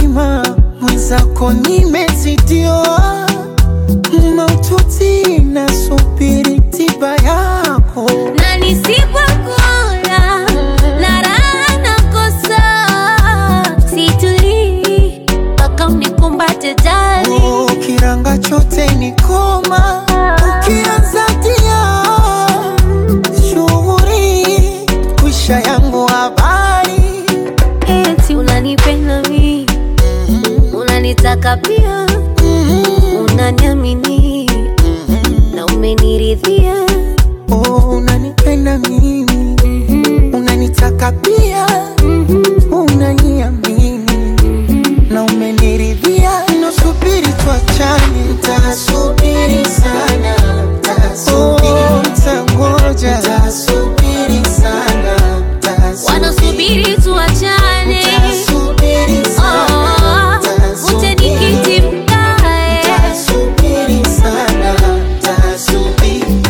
mzima mwenzako nimezidiwa maututi nasubiri tiba yako na nisipokula na raha nakosa, situlii mpaka unikumbate jali. Oh, kiranga chote ni koma ukianza tia shughuri kwisha yangu habari Eti unanipenda mi, unanitaka pia, unaniamini na umeniridhia. oh, unanipenda mimi unanitaka pia unaniamini na umeniridhia nasubiri tuachane tasubiri sana oh, tangoja tasubiri sana Wanasubiri tuachane, tasubiri oh, ute nikiti mkae. tasubiri sana tasubiri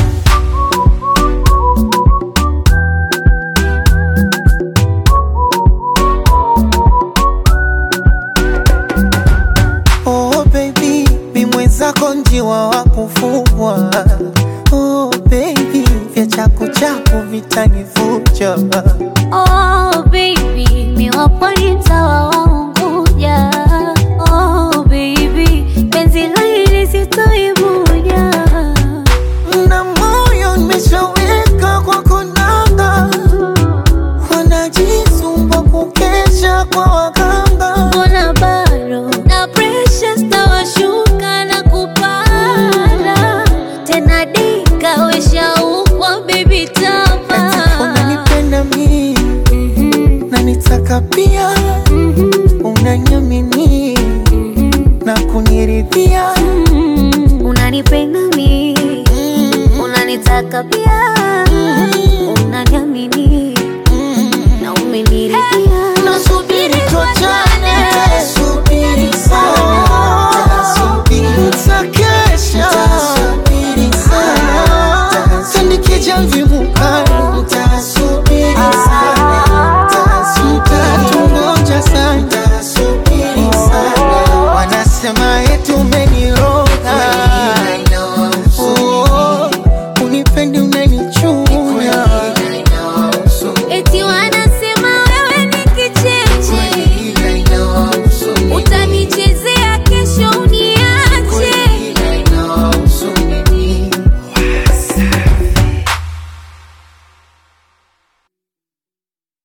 Oh baby, mi mwenzako njiwa wa kufugwa. Oh baby, vya chaku chaku vitanivuja. Oh baby, mi wapo ni mtawa wa Unguja. Oh baby, penzi la hili sitoibuja. Na moyo nimeshaweka kwa konanga, wanajisumba kukesha kwa waganga. Mbona bado na pressure stawashuka na kupanda tena, dika weshaukwa baby tapa Unanipenda mimi na nitaka pia,